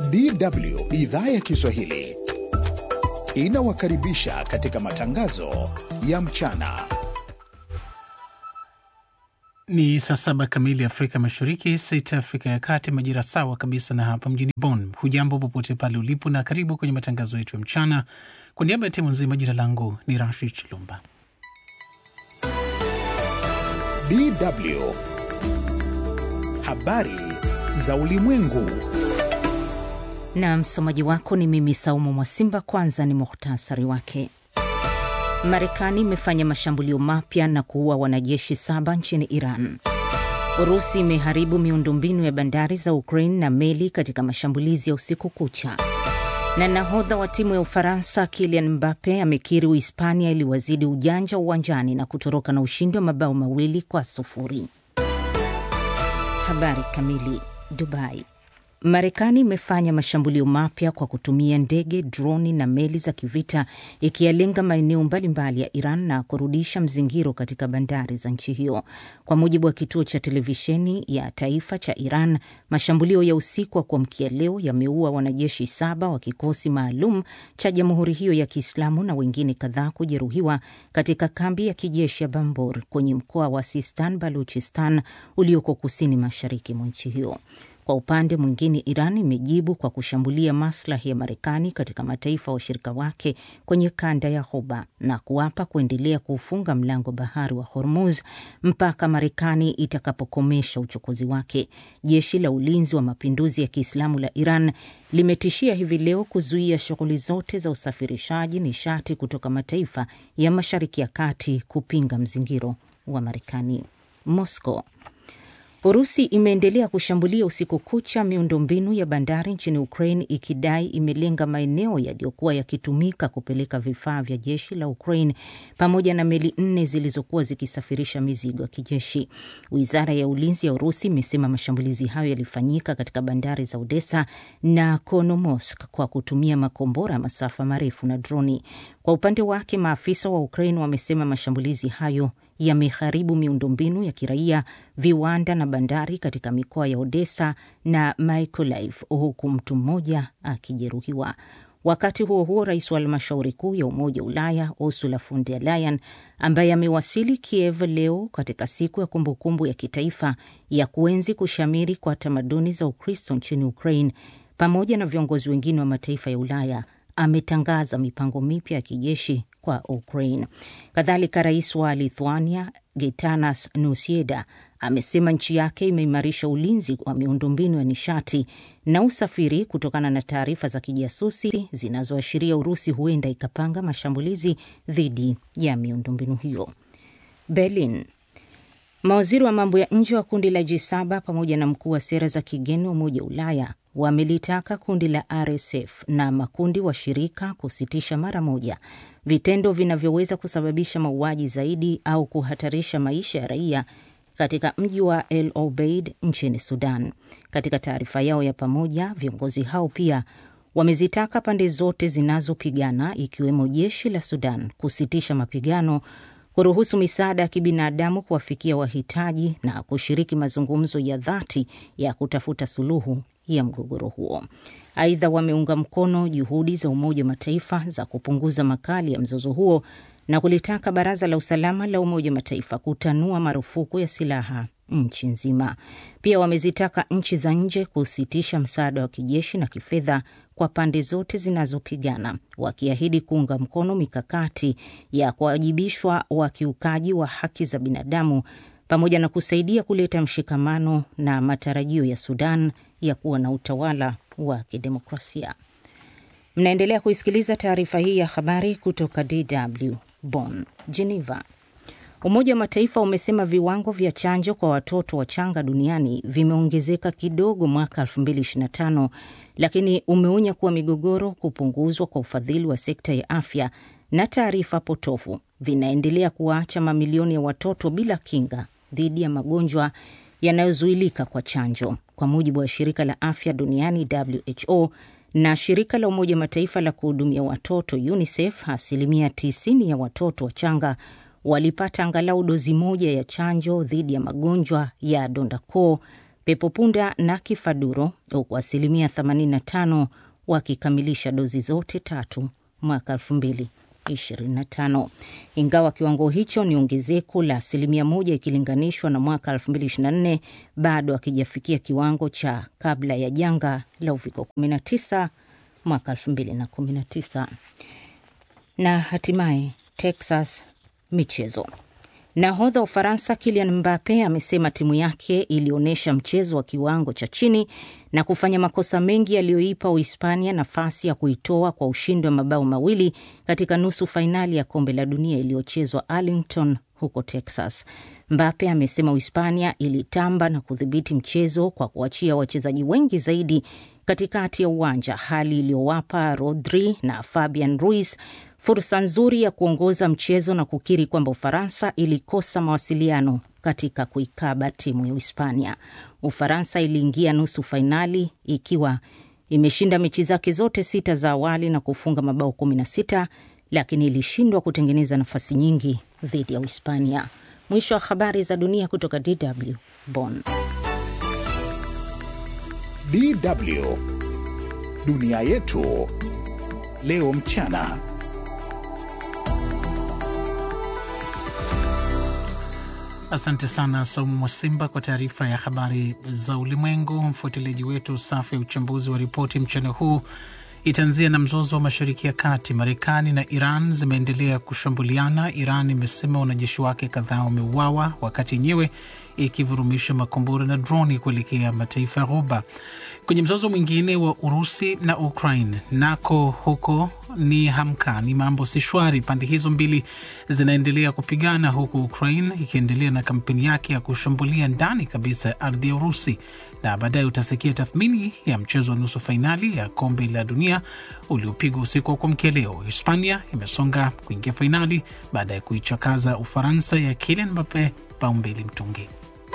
DW idhaa ya Kiswahili inawakaribisha katika matangazo ya mchana. Ni saa saba kamili Afrika Mashariki, sita Afrika ya Kati, majira sawa kabisa na hapa mjini Bonn. Hujambo popote pale ulipo, na karibu kwenye matangazo yetu ya mchana. Kwa niaba ya timu nzima, jina langu ni Rashid Chilumba. DW habari za ulimwengu. Na msomaji wako ni mimi Saumu Mwasimba. Kwanza ni muhtasari wake. Marekani imefanya mashambulio mapya na kuua wanajeshi saba nchini Iran. Urusi imeharibu miundombinu ya bandari za Ukraine na meli katika mashambulizi ya usiku kucha. Na nahodha wa timu ya Ufaransa Kylian Mbappe amekiri Uhispania iliwazidi ujanja uwanjani na kutoroka na ushindi wa mabao mawili kwa sufuri. Habari kamili. Dubai. Marekani imefanya mashambulio mapya kwa kutumia ndege, droni na meli za kivita ikiyalenga maeneo mbalimbali ya Iran na kurudisha mzingiro katika bandari za nchi hiyo. Kwa mujibu wa kituo cha televisheni ya taifa cha Iran, mashambulio ya usiku wa kuamkia leo yameua wanajeshi saba wa kikosi maalum cha jamhuri hiyo ya Kiislamu na wengine kadhaa kujeruhiwa katika kambi ya kijeshi ya Bambor kwenye mkoa wa Sistan Baluchistan ulioko kusini mashariki mwa nchi hiyo. Kwa upande mwingine, Iran imejibu kwa kushambulia maslahi ya Marekani katika mataifa washirika wake kwenye kanda ya Ghuba na kuapa kuendelea kuufunga mlango bahari wa Hormuz mpaka Marekani itakapokomesha uchokozi wake. Jeshi la ulinzi wa mapinduzi ya Kiislamu la Iran limetishia hivi leo kuzuia shughuli zote za usafirishaji nishati kutoka mataifa ya Mashariki ya Kati kupinga mzingiro wa Marekani. Moscow Urusi imeendelea kushambulia usiku kucha miundombinu ya bandari nchini Ukraine ikidai imelenga maeneo yaliyokuwa yakitumika kupeleka vifaa vya jeshi la Ukraine pamoja na meli nne zilizokuwa zikisafirisha mizigo ya kijeshi. Wizara ya ulinzi ya Urusi imesema mashambulizi hayo yalifanyika katika bandari za Odessa na Konomosk kwa kutumia makombora ya masafa marefu na droni. Kwa upande wake, maafisa wa Ukraine wamesema mashambulizi hayo yameharibu miundombinu ya kiraia, viwanda na bandari katika mikoa ya Odessa na Mykolaiv, huku mtu mmoja akijeruhiwa. Wakati huo huo, rais wa halmashauri kuu ya Umoja wa Ulaya Ursula von der Leyen, ambaye amewasili Kiev leo katika siku ya kumbukumbu ya kitaifa ya kuenzi kushamiri kwa tamaduni za Ukristo nchini Ukraine, pamoja na viongozi wengine wa mataifa ya Ulaya ametangaza mipango mipya ya kijeshi kwa Ukraine. Kadhalika, rais wa Lithuania Gitanas Nauseda amesema nchi yake imeimarisha ulinzi wa miundombinu ya nishati na usafiri kutokana na taarifa za kijasusi zinazoashiria Urusi huenda ikapanga mashambulizi dhidi ya miundombinu hiyo. Berlin. Mawaziri wa mambo ya nje wa kundi la G7 pamoja na mkuu wa sera za kigeni wa Umoja wa Ulaya wamelitaka kundi la RSF na makundi washirika kusitisha mara moja vitendo vinavyoweza kusababisha mauaji zaidi au kuhatarisha maisha ya raia katika mji wa El Obeid nchini Sudan. Katika taarifa yao ya pamoja, viongozi hao pia wamezitaka pande zote zinazopigana ikiwemo jeshi la Sudan kusitisha mapigano kuruhusu misaada ya kibinadamu kuwafikia wahitaji na kushiriki mazungumzo ya dhati ya kutafuta suluhu ya mgogoro huo. Aidha, wameunga mkono juhudi za Umoja wa Mataifa za kupunguza makali ya mzozo huo na kulitaka Baraza la Usalama la Umoja wa Mataifa kutanua marufuku ya silaha nchi nzima. Pia wamezitaka nchi za nje kusitisha msaada wa kijeshi na kifedha kwa pande zote zinazopigana, wakiahidi kuunga mkono mikakati ya kuwajibishwa wakiukaji wa haki za binadamu pamoja na kusaidia kuleta mshikamano na matarajio ya Sudan ya kuwa na utawala wa kidemokrasia. Mnaendelea kuisikiliza taarifa hii ya habari kutoka DW Bonn. Geneva. Umoja wa Mataifa umesema viwango vya chanjo kwa watoto wachanga duniani vimeongezeka kidogo mwaka 2025 lakini umeonya kuwa migogoro, kupunguzwa kwa ufadhili wa sekta ya afya na taarifa potofu vinaendelea kuwaacha mamilioni ya watoto bila kinga dhidi ya magonjwa yanayozuilika kwa chanjo. Kwa mujibu wa shirika la afya duniani WHO na shirika la Umoja Mataifa la kuhudumia watoto UNICEF, asilimia 90 ya watoto wachanga walipata angalau dozi moja ya chanjo dhidi ya magonjwa ya donda koo pepo punda na kifaduro, huku asilimia 85 wakikamilisha dozi zote tatu mwaka 2025. Ingawa kiwango hicho ni ongezeko la asilimia moja ikilinganishwa na mwaka 2024, bado akijafikia kiwango cha kabla ya janga la uviko 19 mwaka 2019. Na hatimaye Texas, michezo. Nahodha wa Ufaransa Kylian Mbappe amesema timu yake ilionyesha mchezo wa kiwango cha chini na kufanya makosa mengi yaliyoipa Uhispania nafasi ya kuitoa kwa ushindi wa mabao mawili katika nusu fainali ya kombe la dunia iliyochezwa Arlington huko Texas. Mbappe amesema Uhispania ilitamba na kudhibiti mchezo kwa kuachia wachezaji wengi zaidi katikati ya uwanja, hali iliyowapa Rodri na Fabian Ruiz fursa nzuri ya kuongoza mchezo na kukiri kwamba Ufaransa ilikosa mawasiliano katika kuikaba timu ya Uhispania. Ufaransa iliingia nusu fainali ikiwa imeshinda mechi zake zote sita za awali na kufunga mabao 16 lakini ilishindwa kutengeneza nafasi nyingi dhidi ya Uhispania. Mwisho wa habari za dunia kutoka DW Bonn. DW dunia yetu leo mchana. Asante sana Saumu Mwasimba kwa taarifa ya habari za ulimwengu. Mfuatiliaji wetu, safu ya uchambuzi wa ripoti mchana huu itaanzia na mzozo wa Mashariki ya Kati. Marekani na Iran zimeendelea kushambuliana. Iran imesema wanajeshi wake kadhaa wameuawa, wakati yenyewe ikivurumisha makombora na droni kuelekea mataifa ya Ghuba. Kwenye mzozo mwingine wa Urusi na Ukraine, nako huko ni hamka, ni mambo si shwari. Pande hizo mbili zinaendelea kupigana, huku Ukraine ikiendelea na kampeni yake ya kushambulia ndani kabisa ya ardhi ya Urusi. Na baadaye utasikia tathmini ya mchezo wa nusu fainali ya kombe la dunia uliopigwa usiku wa kuamkia leo. Hispania imesonga kuingia fainali baada ya kuichakaza Ufaransa ya Kylian Mbappe bao mbili mtungi.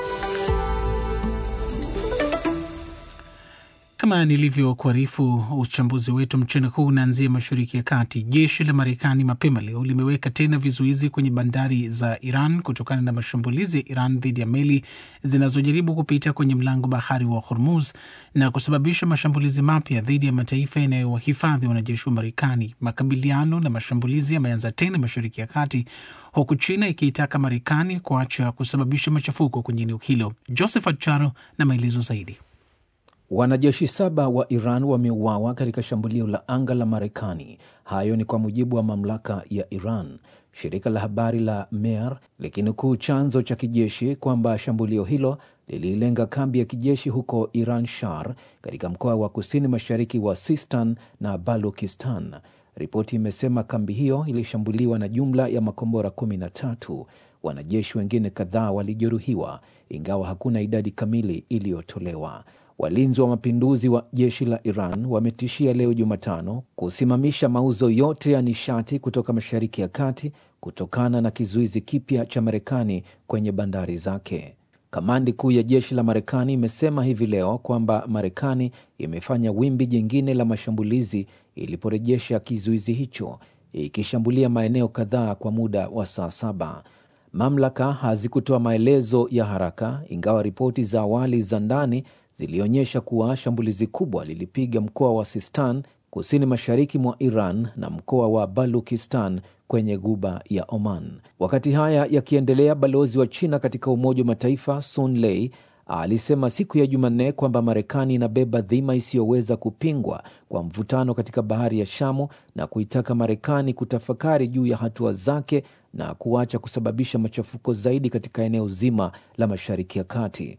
Kama nilivyokuarifu, uchambuzi wetu mchana huu unaanzia mashariki ya kati. Jeshi la Marekani mapema leo limeweka tena vizuizi kwenye bandari za Iran kutokana na mashambulizi ya Iran dhidi ya meli zinazojaribu kupita kwenye mlango bahari wa Hormuz na kusababisha mashambulizi mapya dhidi ya mataifa yanayowahifadhi wanajeshi wa Marekani. Makabiliano na mashambulizi yameanza tena mashariki ya kati, huku China ikiitaka Marekani kuacha kusababisha machafuko kwenye eneo hilo. Josephat Charo na maelezo zaidi. Wanajeshi saba wa Iran wameuawa katika shambulio la anga la Marekani. Hayo ni kwa mujibu wa mamlaka ya Iran. Shirika la habari la Mehr likinukuu chanzo cha kijeshi kwamba shambulio hilo lililenga kambi ya kijeshi huko Iran Shar katika mkoa wa kusini mashariki wa Sistan na Balukistan. Ripoti imesema kambi hiyo ilishambuliwa na jumla ya makombora kumi na tatu. Wanajeshi wengine kadhaa walijeruhiwa, ingawa hakuna idadi kamili iliyotolewa. Walinzi wa mapinduzi wa jeshi la Iran wametishia leo Jumatano kusimamisha mauzo yote ya nishati kutoka Mashariki ya Kati kutokana na kizuizi kipya cha Marekani kwenye bandari zake. Kamandi kuu ya jeshi la Marekani imesema hivi leo kwamba Marekani imefanya wimbi jingine la mashambulizi iliporejesha kizuizi hicho, ikishambulia maeneo kadhaa kwa muda wa saa saba. Mamlaka hazikutoa maelezo ya haraka, ingawa ripoti za awali za ndani zilionyesha kuwa shambulizi kubwa lilipiga mkoa wa Sistan kusini mashariki mwa Iran na mkoa wa Balukistan kwenye guba ya Oman. Wakati haya yakiendelea, balozi wa China katika Umoja wa Mataifa Sun Lei alisema siku ya Jumanne kwamba Marekani inabeba dhima isiyoweza kupingwa kwa mvutano katika bahari ya Shamu na kuitaka Marekani kutafakari juu ya hatua zake na kuacha kusababisha machafuko zaidi katika eneo zima la Mashariki ya Kati.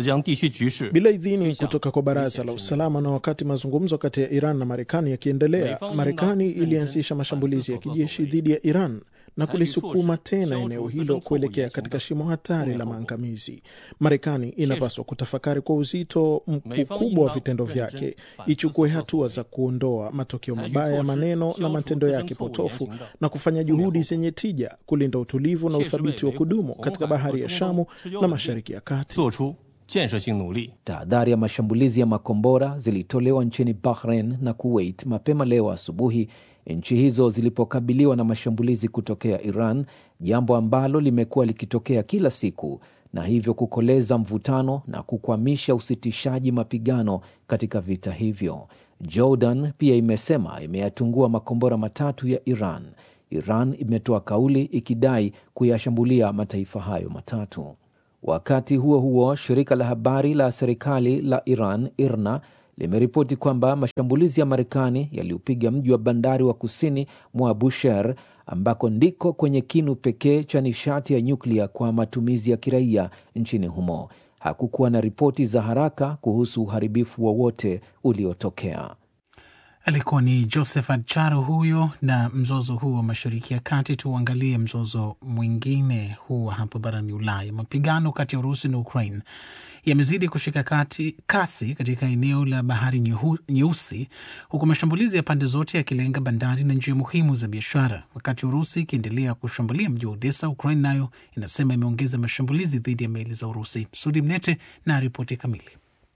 Bila idhini kutoka kwa Baraza la Usalama na wakati mazungumzo kati ya Iran na Marekani yakiendelea, Marekani ilianzisha mashambulizi ya kijeshi dhidi ya Iran na kulisukuma tena eneo hilo kuelekea katika shimo hatari la maangamizi. Marekani inapaswa kutafakari kwa uzito mkubwa wa vitendo vyake, ichukue hatua za kuondoa matokeo mabaya ya maneno na matendo yake potofu na kufanya juhudi zenye tija kulinda utulivu na uthabiti wa kudumu katika bahari ya Shamu na Mashariki ya Kati. Tahadhari ya mashambulizi ya makombora zilitolewa nchini Bahrain na Kuwait mapema leo asubuhi nchi hizo zilipokabiliwa na mashambulizi kutokea Iran, jambo ambalo limekuwa likitokea kila siku na hivyo kukoleza mvutano na kukwamisha usitishaji mapigano katika vita hivyo. Jordan pia imesema imeyatungua makombora matatu ya Iran. Iran imetoa kauli ikidai kuyashambulia mataifa hayo matatu. Wakati huo huo, shirika la habari la serikali la Iran IRNA limeripoti kwamba mashambulizi ya Marekani yaliupiga mji wa bandari wa kusini mwa Bushehr ambako ndiko kwenye kinu pekee cha nishati ya nyuklia kwa matumizi ya kiraia nchini humo. Hakukuwa na ripoti za haraka kuhusu uharibifu wowote uliotokea. Alikuwa ni Josephat Charo huyo na mzozo huu wa Mashariki ya Kati. Tuangalie mzozo mwingine huu wa hapa barani Ulaya. Mapigano kati ya Urusi na Ukraine yamezidi kushika kati, kasi katika eneo la bahari Nyehu- nyeusi huku mashambulizi ya pande zote yakilenga bandari na njia muhimu za biashara. Wakati Urusi ikiendelea kushambulia mji wa Odessa, Ukraine nayo inasema imeongeza mashambulizi dhidi ya meli za Urusi. Sudi Mnete na ripoti kamili.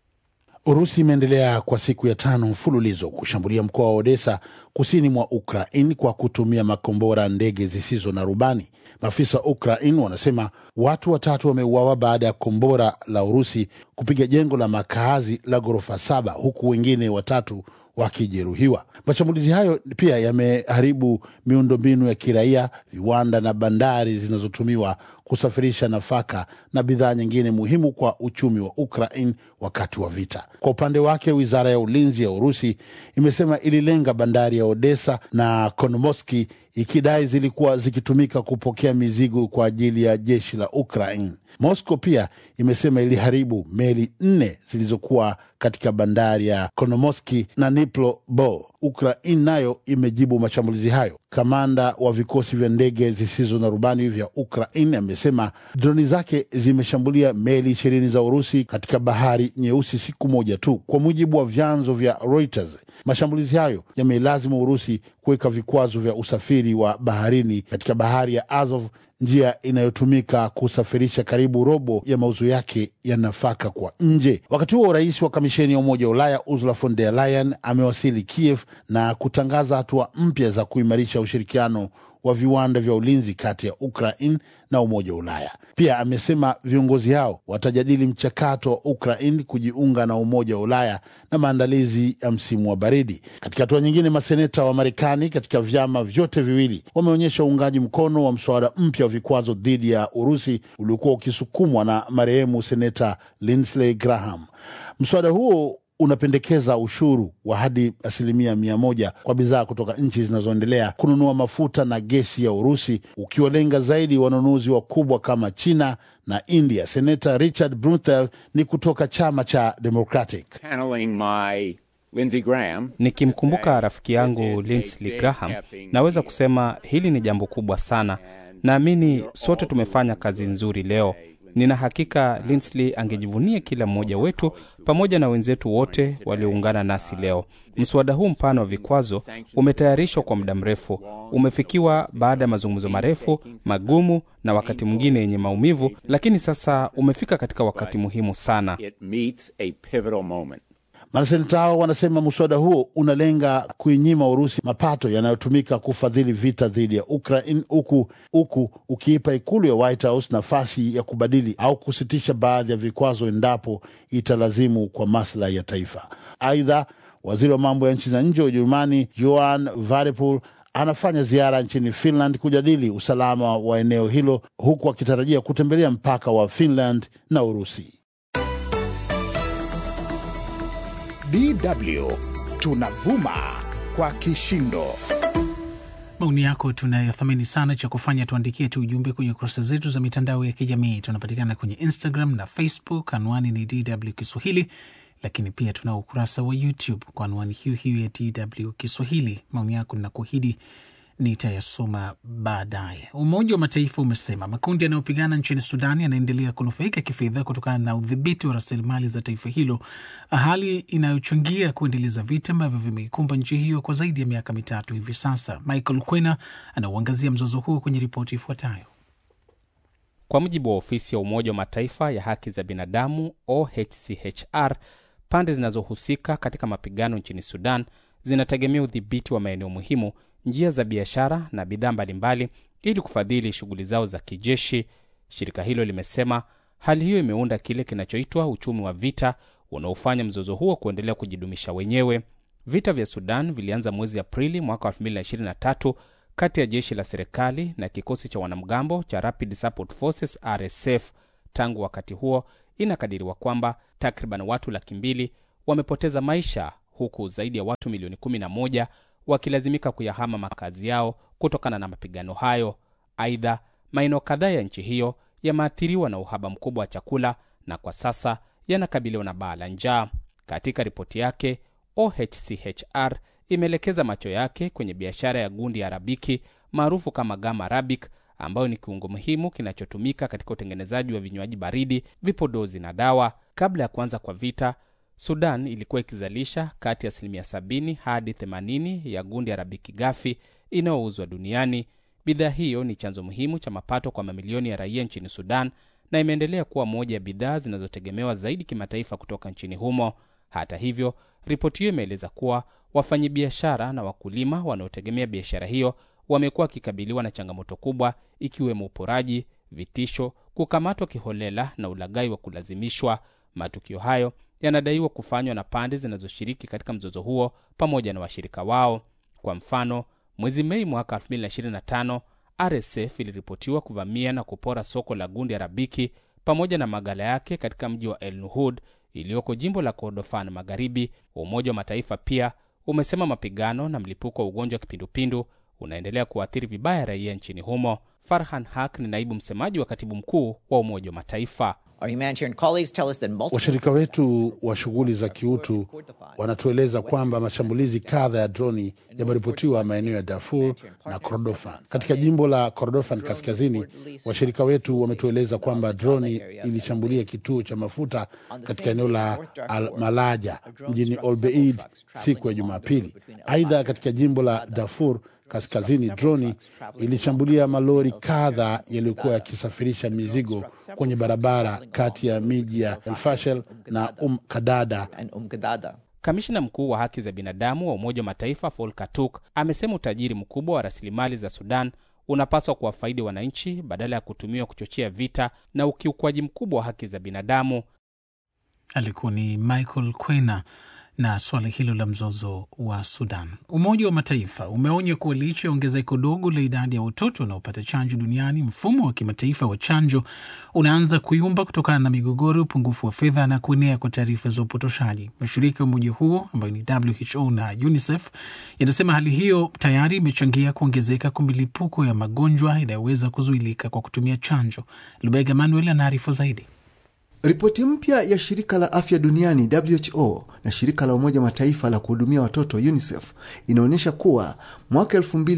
Urusi imeendelea kwa siku ya tano mfululizo kushambulia mkoa wa Odessa kusini mwa Ukraine kwa kutumia makombora ndege zisizo na rubani. Maafisa wa Ukraine wanasema watu watatu wameuawa baada ya kombora la Urusi kupiga jengo la makaazi la ghorofa saba huku wengine watatu wakijeruhiwa. Mashambulizi hayo pia yameharibu miundombinu ya kiraia, viwanda na bandari zinazotumiwa kusafirisha nafaka na bidhaa nyingine muhimu kwa uchumi wa Ukraine wakati wa vita. Kwa upande wake, wizara ya ulinzi ya Urusi imesema ililenga bandari ya Odessa na Konomoski ikidai zilikuwa zikitumika kupokea mizigo kwa ajili ya jeshi la Ukraine. Moscow pia imesema iliharibu meli nne zilizokuwa katika bandari ya Konomoski na Nipro Bo. Ukraine nayo imejibu mashambulizi hayo. Kamanda wa vikosi vya ndege zisizo na rubani vya Ukraine amesema droni zake zimeshambulia meli ishirini za Urusi katika bahari nyeusi siku moja tu. Kwa mujibu wa vyanzo vya Reuters, mashambulizi hayo yameilazimu Urusi kuweka vikwazo vya usafiri wa baharini katika bahari ya Azov, njia inayotumika kusafirisha karibu robo ya mauzo yake ya nafaka kwa nje. Wakati huo rais wa kamisheni ya Umoja wa Ulaya Ursula von der Leyen amewasili Kiev na kutangaza hatua mpya za kuimarisha ushirikiano wa viwanda vya ulinzi kati ya Ukraine na Umoja wa Ulaya. Pia amesema viongozi hao watajadili mchakato wa Ukraine kujiunga na Umoja wa Ulaya na maandalizi ya msimu wa baridi. Katika hatua nyingine, maseneta wa Marekani katika vyama vyote viwili wameonyesha uungaji mkono wa mswada mpya wa vikwazo dhidi ya Urusi uliokuwa ukisukumwa na marehemu seneta Lindsey Graham. Mswada huo unapendekeza ushuru wa hadi asilimia mia moja kwa bidhaa kutoka nchi zinazoendelea kununua mafuta na gesi ya Urusi, ukiwalenga zaidi wanunuzi wakubwa kama China na India. Seneta Richard Blumenthal ni kutoka chama cha Democratic. channeling my Lindsey Graham. Nikimkumbuka rafiki yangu Lindsey Graham, naweza kusema hili ni jambo kubwa sana. Naamini sote tumefanya kazi nzuri leo. Nina hakika Lindsey angejivunia kila mmoja wetu pamoja na wenzetu wote walioungana nasi leo. Mswada huu mpana wa vikwazo umetayarishwa kwa muda mrefu, umefikiwa baada ya mazungumzo marefu, magumu na wakati mwingine yenye maumivu, lakini sasa umefika katika wakati muhimu sana. It meets a pivotal moment. Maseneta hao wanasema mswada huo unalenga kuinyima Urusi mapato yanayotumika kufadhili vita dhidi ya Ukraine, huku huku ukiipa ikulu ya White House nafasi ya kubadili au kusitisha baadhi ya vikwazo endapo italazimu kwa maslahi ya taifa. Aidha, waziri wa mambo ya nchi za nje wa Ujerumani Johann Wadephul anafanya ziara nchini Finland kujadili usalama wa eneo hilo, huku akitarajia kutembelea mpaka wa Finland na Urusi. DW tunavuma kwa kishindo. Maoni yako tunayothamini sana. Cha kufanya tuandikie tu ujumbe kwenye kurasa zetu za mitandao ya kijamii. Tunapatikana kwenye Instagram na Facebook, anwani ni DW Kiswahili, lakini pia tunao ukurasa wa YouTube kwa anwani hiyo hiyo ya DW Kiswahili. Maoni yako ninakuahidi nitayasoma baadaye. Umoja wa Mataifa umesema makundi yanayopigana nchini Sudani yanaendelea kunufaika kifedha kutokana na udhibiti wa rasilimali za taifa hilo, hali inayochangia kuendeleza vita ambavyo vimeikumba nchi hiyo kwa zaidi ya miaka mitatu hivi sasa. Michael Kwena anauangazia mzozo huo kwenye ripoti ifuatayo. Kwa mujibu wa ofisi ya Umoja wa Mataifa ya haki za binadamu OHCHR, pande zinazohusika katika mapigano nchini Sudan zinategemea udhibiti wa maeneo muhimu, njia za biashara na bidhaa mbalimbali ili kufadhili shughuli zao za kijeshi. Shirika hilo limesema Hali hiyo imeunda kile kinachoitwa uchumi wa vita unaofanya mzozo huo kuendelea kujidumisha wenyewe. Vita vya Sudan vilianza mwezi Aprili mwaka 2023 kati ya jeshi la serikali na kikosi cha wanamgambo cha Rapid Support Forces RSF. Tangu wakati huo, inakadiriwa kwamba takriban watu laki mbili wamepoteza maisha huku zaidi ya watu milioni 11 wakilazimika kuyahama makazi yao kutokana na mapigano hayo. Aidha, maeneo kadhaa ya nchi hiyo yameathiriwa na uhaba mkubwa wa chakula na kwa sasa yanakabiliwa na baa la njaa. Katika ripoti yake, OHCHR imeelekeza macho yake kwenye biashara ya gundi ya arabiki maarufu kama gama arabic, ambayo ni kiungo muhimu kinachotumika katika utengenezaji wa vinywaji baridi, vipodozi na dawa. Kabla ya kuanza kwa vita, Sudan ilikuwa ikizalisha kati ya asilimia 70 hadi 80 ya gundi arabiki ghafi inayouzwa duniani. Bidhaa hiyo ni chanzo muhimu cha mapato kwa mamilioni ya raia nchini Sudan na imeendelea kuwa moja ya bidhaa zinazotegemewa zaidi kimataifa kutoka nchini humo. Hata hivyo, ripoti hiyo imeeleza kuwa wafanyabiashara na wakulima wanaotegemea biashara hiyo wamekuwa wakikabiliwa na changamoto kubwa, ikiwemo uporaji, vitisho, kukamatwa kiholela na ulaghai wa kulazimishwa. Matukio hayo yanadaiwa kufanywa na pande zinazoshiriki katika mzozo huo pamoja na washirika wao. Kwa mfano, mwezi Mei mwaka 2025 RSF iliripotiwa kuvamia na kupora soko la gundi arabiki pamoja na magala yake katika mji wa El Nuhud iliyoko jimbo la Kordofan Magharibi. Umoja wa Mataifa pia umesema mapigano na mlipuko wa ugonjwa wa kipindupindu unaendelea kuathiri vibaya raia nchini humo. Farhan Haq ni naibu msemaji wa katibu mkuu wa Umoja wa Mataifa. Washirika wetu wa shughuli za kiutu wanatueleza kwamba mashambulizi kadha ya droni yameripotiwa maeneo ya Darfur na Kordofan. Katika jimbo la Kordofan Kaskazini, washirika wetu wametueleza kwamba droni ilishambulia kituo cha mafuta katika eneo la Al Malaja mjini Olbeid siku ya Jumapili. Aidha, katika jimbo la Darfur Kaskazini, droni ilishambulia malori kadha yaliyokuwa yakisafirisha mizigo kwenye barabara kati ya miji ya Elfashel na Um Kadada. Kamishna mkuu wa haki za binadamu wa Umoja wa Mataifa Volker Turk amesema utajiri mkubwa wa rasilimali za Sudan unapaswa kuwafaidi wananchi badala ya kutumiwa kuchochea vita na ukiukwaji mkubwa wa haki za binadamu. Alikuwa ni Michael Kwena na suala hilo la mzozo wa Sudan. Umoja wa Mataifa umeonya kuwa licha ya ongezeko dogo la idadi ya watoto wanaopata chanjo duniani, mfumo wa kimataifa wa chanjo unaanza kuyumba kutokana na migogoro, upungufu wa fedha na kuenea kwa taarifa za upotoshaji. Mashirika ya umoja huo ambayo ni WHO na UNICEF yanasema hali hiyo tayari imechangia kuongezeka kwa milipuko ya magonjwa inayoweza kuzuilika kwa kutumia chanjo. Lubega Manuel anaarifu zaidi. Ripoti mpya ya shirika la afya duniani WHO na shirika la Umoja Mataifa la kuhudumia watoto UNICEF inaonyesha kuwa mwaka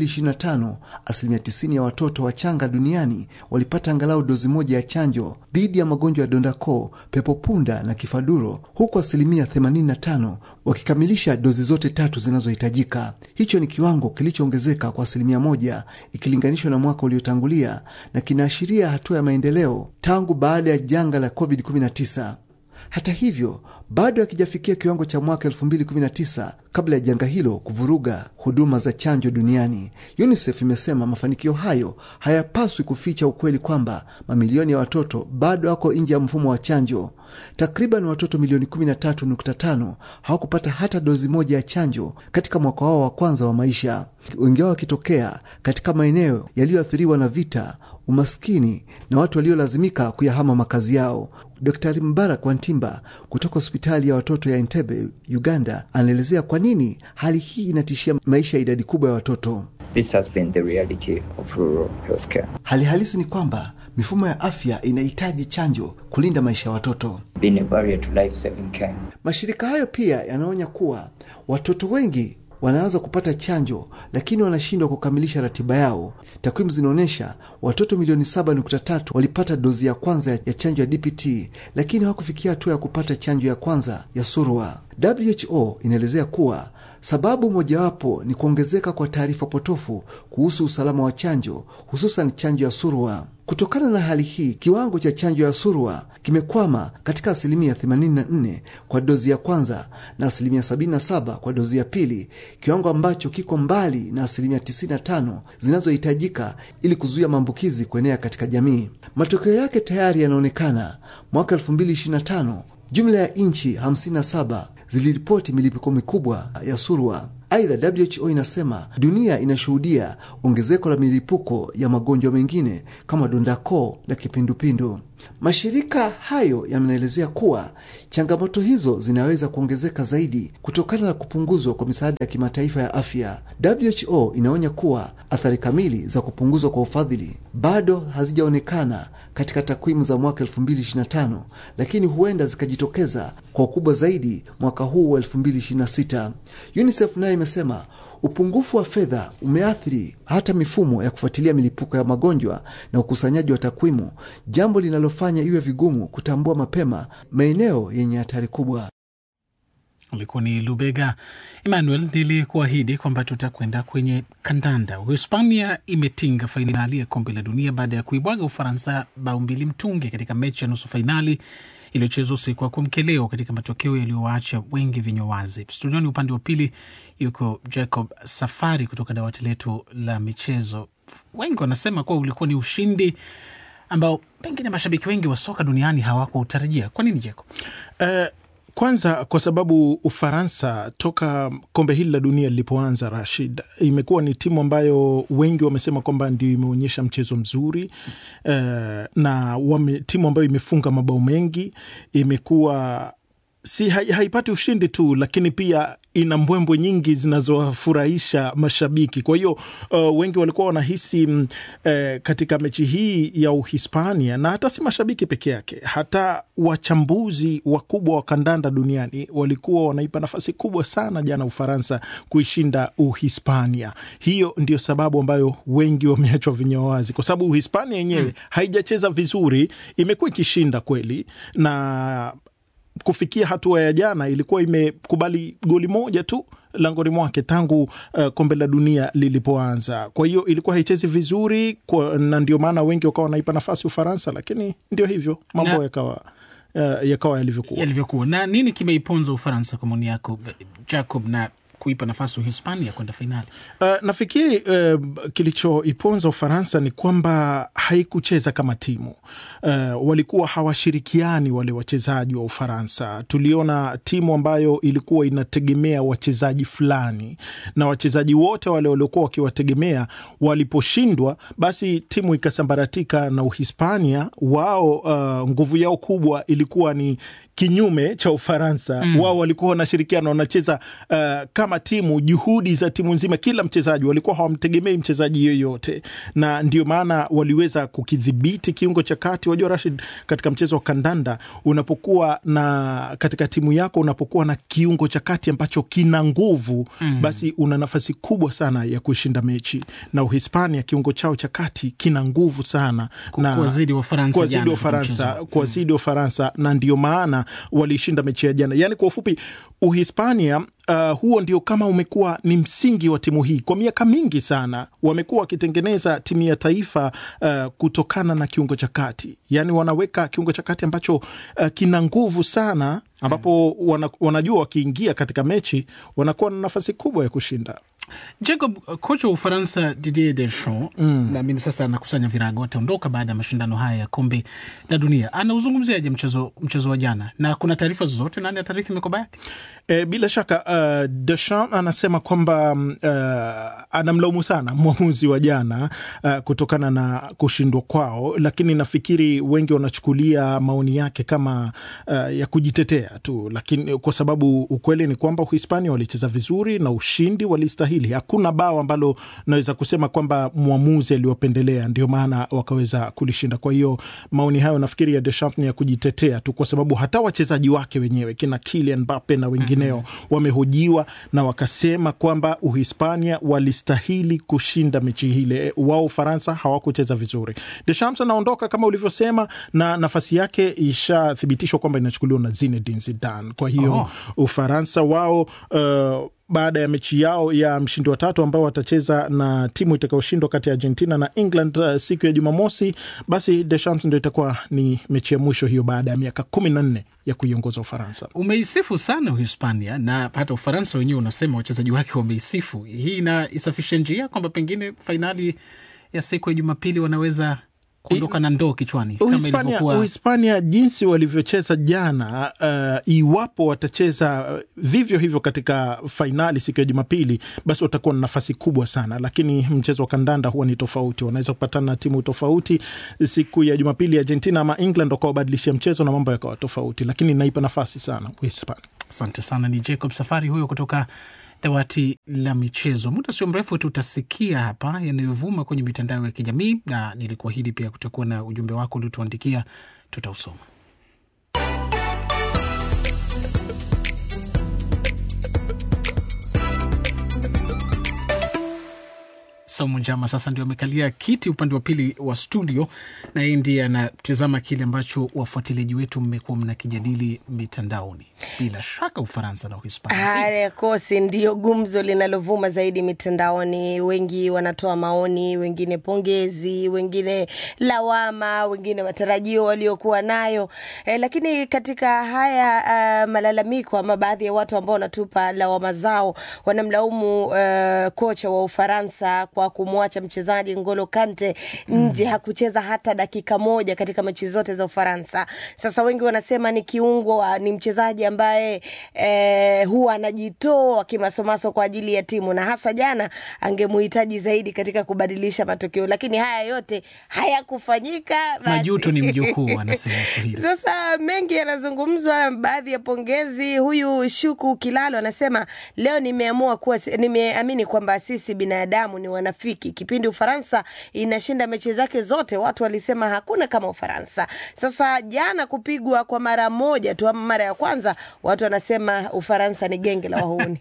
2025 asilimia 90 ya watoto wachanga duniani walipata angalau dozi moja ya chanjo dhidi ya magonjwa ya dondakoo, pepopunda na kifaduro, huku asilimia 85 wakikamilisha dozi zote tatu zinazohitajika. Hicho ni kiwango kilichoongezeka kwa asilimia moja ikilinganishwa na mwaka uliotangulia na kinaashiria hatua ya maendeleo tangu baada ya janga la COVID-19. Hata hivyo bado hakijafikia kiwango cha mwaka 2019 kabla ya janga hilo kuvuruga huduma za chanjo duniani. UNICEF imesema mafanikio hayo hayapaswi kuficha ukweli kwamba mamilioni ya watoto bado wako nje ya mfumo wa chanjo. Takriban watoto milioni 13.5 hawakupata hata dozi moja ya chanjo katika mwaka wao wa kwanza wa maisha, wengi wao wakitokea katika maeneo yaliyoathiriwa na vita, umaskini na watu waliolazimika kuyahama makazi yao. Daktari Mbarak Wantimba kutoka hospitali ya watoto ya Entebbe, Uganda, anaelezea kwa nini hali hii inatishia maisha ya idadi kubwa ya watoto. This has been the reality of rural healthcare. Hali halisi ni kwamba mifumo ya afya inahitaji chanjo kulinda maisha ya watoto. Been a barrier to life-saving care. Mashirika hayo pia yanaonya kuwa watoto wengi wanaanza kupata chanjo lakini wanashindwa kukamilisha ratiba yao. Takwimu zinaonyesha watoto milioni 7.3 walipata dozi ya kwanza ya chanjo ya DPT lakini hawakufikia hatua ya kupata chanjo ya kwanza ya surua. WHO inaelezea kuwa sababu mojawapo ni kuongezeka kwa taarifa potofu kuhusu usalama wa chanjo, hususan chanjo ya surua. Kutokana na hali hii, kiwango cha chanjo ya surua kimekwama katika asilimia 84 kwa dozi ya kwanza na asilimia 77 kwa dozi ya pili, kiwango ambacho kiko mbali na asilimia 95 zinazohitajika ili kuzuia maambukizi kuenea katika jamii. Matokeo yake tayari yanaonekana. Mwaka 2025 jumla ya nchi 57 ziliripoti milipuko mikubwa ya surua. Aidha, WHO inasema dunia inashuhudia ongezeko la milipuko ya magonjwa mengine kama dondako na kipindupindu. Mashirika hayo yanaelezea kuwa changamoto hizo zinaweza kuongezeka zaidi kutokana na kupunguzwa kwa misaada ya kimataifa ya afya. WHO inaonya kuwa athari kamili za kupunguzwa kwa ufadhili bado hazijaonekana katika takwimu za mwaka 2025, lakini huenda zikajitokeza kwa ukubwa zaidi mwaka huu wa 2026. UNICEF nayo imesema upungufu wa fedha umeathiri hata mifumo ya kufuatilia milipuko ya magonjwa na ukusanyaji wa takwimu, jambo linalofanya iwe vigumu kutambua mapema maeneo yenye hatari kubwa. Ulikuwa ni Lubega Emmanuel. Nilikuahidi kwamba tutakwenda kwenye kandanda. Uhispania imetinga fainali ya kombe la dunia baada ya kuibwaga Ufaransa bao mbili mtungi katika mechi ya nusu fainali iliyochezwa usiku wa kuamkia leo katika matokeo yaliyowaacha wengi vinywa wazi. Studioni upande wa pili yuko Jacob Safari kutoka dawati letu la michezo. Wengi wanasema kuwa ulikuwa ni ushindi ambao pengine mashabiki wengi wa soka duniani hawakuutarajia. Kwa nini Jacob? Uh, kwanza kwa sababu Ufaransa toka kombe hili la dunia lilipoanza, Rashid, imekuwa ni timu ambayo wengi wamesema kwamba ndio imeonyesha mchezo mzuri uh, na wame, timu ambayo imefunga mabao mengi, imekuwa si haipati ushindi tu, lakini pia ina mbwembwe nyingi zinazowafurahisha mashabiki. Kwa hiyo uh, wengi walikuwa wanahisi uh, katika mechi hii ya Uhispania, na hata si mashabiki peke yake, hata wachambuzi wakubwa wa kandanda duniani walikuwa wanaipa nafasi kubwa sana jana Ufaransa kuishinda Uhispania. Hiyo ndio sababu ambayo wengi wameachwa vinywa wazi, kwa sababu Uhispania yenyewe hmm, haijacheza vizuri, imekuwa ikishinda kweli na kufikia hatua ya jana ilikuwa imekubali goli moja tu langoni mwake tangu uh, kombe la dunia lilipoanza. Kwa hiyo ilikuwa haichezi vizuri kwa, na ndio maana wengi wakawa wanaipa nafasi Ufaransa, lakini ndio hivyo mambo yakawa uh, yakawa yalivyokuwa yalivyokuwa. Na nini kimeiponza Ufaransa kwa maoni yako Jacob, na kuipa nafasi Uhispania kwenda fainali? Uh, nafikiri uh, kilichoiponza Ufaransa ni kwamba haikucheza kama timu. Uh, walikuwa hawashirikiani wale wachezaji wa Ufaransa. Tuliona timu ambayo ilikuwa inategemea wachezaji fulani, na wachezaji wote wale waliokuwa wakiwategemea waliposhindwa, basi timu ikasambaratika. Na Uhispania wao, uh, nguvu yao kubwa ilikuwa ni kinyume cha Ufaransa. Mm. Wao walikuwa wanashirikiana, wanacheza uh, kama timu, juhudi za timu nzima, kila mchezaji walikuwa hawamtegemei mchezaji yoyote, na ndio maana waliweza kukidhibiti kiungo cha kati. Wajua Rashid, katika mchezo wa kandanda unapokuwa na katika timu yako unapokuwa na kiungo cha kati ambacho kina nguvu mm. basi una nafasi kubwa sana ya kushinda mechi, na Uhispania kiungo chao cha kati kina nguvu sana na kuwazidi Wafaransa, kuwazidi Wafaransa, kuwazidi Wafaransa, na ndio maana walishinda mechi ya jana. Yani kwa ufupi Uhispania uh, huo ndio kama umekuwa ni msingi wa timu hii kwa miaka mingi sana. Wamekuwa wakitengeneza timu ya taifa uh, kutokana na kiungo cha kati, yani wanaweka kiungo cha kati ambacho uh, kina nguvu sana, ambapo wana, wanajua wakiingia katika mechi wanakuwa na nafasi kubwa ya kushinda. Jacob, kocha wa Ufaransa Didier Deschamps mm. naamini sasa anakusanya virago, ataondoka baada ya mashindano haya ya kombe la dunia. Anauzungumziaje mchezo mchezo wa jana, na kuna taarifa zozote nani atarithi mikoba yake? E, bila shaka uh, Deschamps anasema kwamba uh, anamlaumu sana mwamuzi wa jana uh, kutokana na kushindwa kwao, lakini nafikiri wengi wanachukulia maoni yake kama uh, ya kujitetea tu, lakini kwa sababu ukweli ni kwamba Uhispania walicheza vizuri na ushindi walistahili. Hakuna bao ambalo naweza kusema kwamba mwamuzi aliwapendelea, ndio maana wakaweza kulishinda. Kwa hiyo maoni hayo nafikiri ya Deschamps ni ya kujitetea tu, kwa sababu hata wachezaji wake wenyewe kina Kylian Mbappe na wengineo wamehojiwa na wakasema kwamba Uhispania walistahili kushinda mechi hile, wao Ufaransa hawakucheza vizuri. Deschamps anaondoka kama ulivyosema, na nafasi yake ishathibitishwa kwamba inachukuliwa na Zinedine Zidane. Kwa hiyo oh, Ufaransa wao uh, baada ya mechi yao ya mshindi wa tatu ambao watacheza na timu itakayoshindwa kati ya Argentina na England uh, siku ya Jumamosi, basi Deschamps ndo itakuwa ni mechi ya mwisho hiyo baada ya miaka kumi na nne ya kuiongoza Ufaransa. Umeisifu sana Uhispania na hata Ufaransa wenyewe unasema wachezaji wake wameisifu. Hii inaisafisha njia kwamba pengine fainali ya siku ya Jumapili wanaweza kuondoka na ndoo kichwani kama Uhispania, ilivyokuwa Uhispania jinsi walivyocheza jana, uh, iwapo watacheza uh, vivyo hivyo katika fainali siku ya Jumapili, basi watakuwa na nafasi kubwa sana, lakini mchezo wa kandanda huwa ni tofauti. Wanaweza kupatana na timu tofauti siku ya Jumapili, Argentina ama England wakawabadilishia mchezo na mambo yakawa tofauti, lakini naipa nafasi sana Uhispania. Asante sana. Ni Jacob Safari huyo kutoka dawati la michezo. Muda sio mrefu tutasikia hapa yanayovuma kwenye mitandao ya kijamii, na nilikuahidi pia kutakuwa na ujumbe wako uliotuandikia, tutausoma. Saumu Njama sasa ndio amekalia kiti upande wa pili wa studio, na yeye ndiye anatizama kile ambacho wafuatiliaji wetu mmekuwa mnakijadili mitandaoni. Bila shaka Ufaransa na Uhispania Haya kosi ndio gumzo linalovuma zaidi mitandaoni. Wengi wanatoa maoni, wengine pongezi, wengine lawama, wengine matarajio waliokuwa nayo e, lakini katika haya uh, malalamiko ama baadhi ya watu ambao wanatupa lawama zao wanamlaumu uh, kocha wa Ufaransa kwa kumwacha mchezaji Ngolo Kante nje, hakucheza hata dakika moja katika mechi zote za Ufaransa. Sasa wengi wanasema ni kiungo, ni mchezaji ambaye eh, huwa anajitoa kimasomaso kwa ajili ya timu, na hasa jana angemuhitaji zaidi katika kubadilisha matokeo, lakini haya yote hayakufanyika. basi. majuto ni mjukuu, anasema Swahili. Sasa mengi yanazungumzwa, baadhi ya pongezi. Huyu Shuku Kilalo anasema leo nimeamua kuwa, nimeamini kwamba sisi binadamu ni wanafiki. Kipindi Ufaransa inashinda mechi zake zote, watu walisema hakuna kama Ufaransa. Sasa jana kupigwa kwa mara moja tu ama mara ya kwanza, watu wanasema Ufaransa ni genge la wahuni.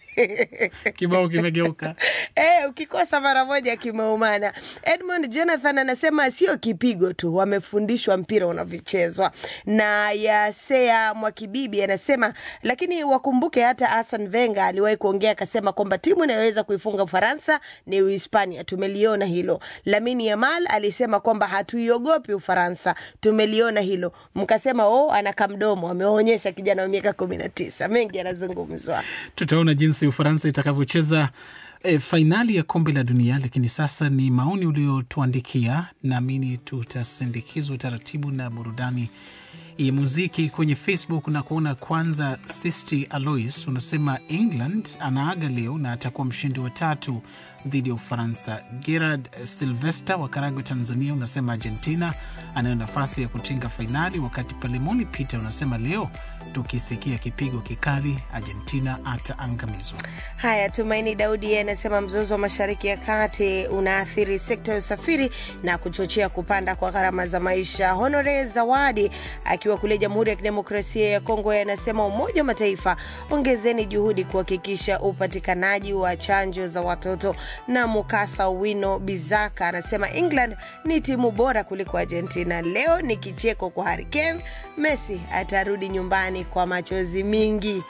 Kibao kimegeuka. Eh, ukikosa mara moja kimeumana. Edmund Jonathan anasema sio kipigo tu, wamefundishwa mpira unavyochezwa. Na Yasea Mwakibibi anasema lakini wakumbuke hata Hassan Wenger aliwahi kuongea akasema kwamba timu inayoweza kuifunga Ufaransa ni Uhispania. Tumeliona hilo. Lamine Yamal alisema kwamba hatuiogopi Ufaransa. Tumeliona hilo. Mkasema oh, ana kamdomo, ameonyesha kijana wa miaka kumi na tisa. Mengi yanazungumzwa. Tutaona jinsi Ufaransa itakavyocheza e, fainali ya kombe la dunia. Lakini sasa ni maoni uliotuandikia, naamini tutasindikizwa taratibu na burudani ya muziki kwenye Facebook na kuona. Kwanza, Sisti Alois unasema England anaaga leo na atakuwa mshindi wa tatu dhidi ya Ufaransa. Gerard Silvester wa Karagwe, Tanzania, unasema Argentina anayo nafasi ya kutinga fainali, wakati Palemoni Peter unasema leo tukisikia kipigo kikali Argentina ataangamizwa. Haya, Tumaini Daudi yeye anasema mzozo wa Mashariki ya Kati unaathiri sekta ya usafiri na kuchochea kupanda kwa gharama za maisha. Honore Zawadi akiwa kule Jamhuri ya Kidemokrasia ya Kongo yeye anasema Umoja wa Mataifa, ongezeni juhudi kuhakikisha upatikanaji wa chanjo za watoto. Na Mukasa Wino Bizaka anasema England ni timu bora kuliko Argentina. Leo ni kicheko kwa Harry Kane, Messi atarudi nyumbani kwa machozi mingi.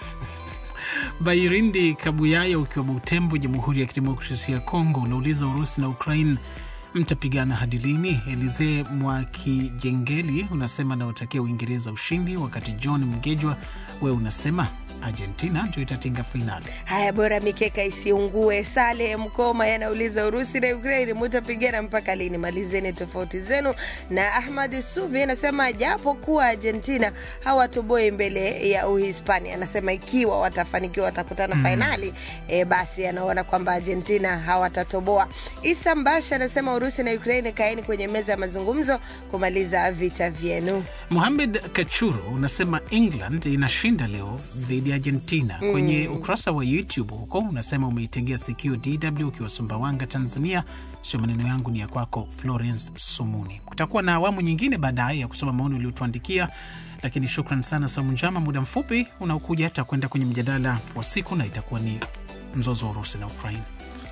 Bairindi Kabuyaya ukiwa Butembo, Jamhuri ya Kidemokrasia ya Kongo, unauliza Urusi na Ukraine mtapigana hadi lini? Elize Mwakijengeli unasema naotakia Uingereza ushindi, wakati John Mgejwa wewe unasema Argentina ndio itatinga fainali. Haya, bora mikeka isiungue. Sale Mkoma yanauliza Urusi na Ukraini mutapigana mpaka lini? Malizeni tofauti zenu. Na Ahmad Suvi anasema japo kuwa Argentina hawatoboi mbele ya Uhispania, anasema ikiwa watafanikiwa watakutana Mm. fainali e, basi anaona kwamba Argentina hawatatoboa. Isa Mbasha anasema Urusi na Ukraini kaeni kwenye meza ya mazungumzo kumaliza vita vyenu. Muhamed Kachuru unasema England inashinda leo dhidi ya Argentina. Mm. Kwenye ukurasa wa YouTube huko unasema umeitegea sikio DW ukiwa Sumbawanga, Tanzania. Sio maneno yangu, ni ya kwako Florence Sumuni. Kutakuwa na awamu nyingine baadaye ya kusoma maoni uliotuandikia, lakini shukran sana Saumu Njama. Muda mfupi unaokuja tutakwenda kwenye mjadala wa siku na itakuwa ni mzozo wa Urusi na Ukraine.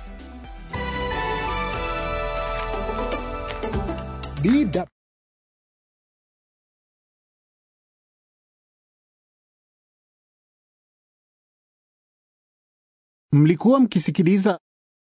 DW Mlikuwa mkisikiliza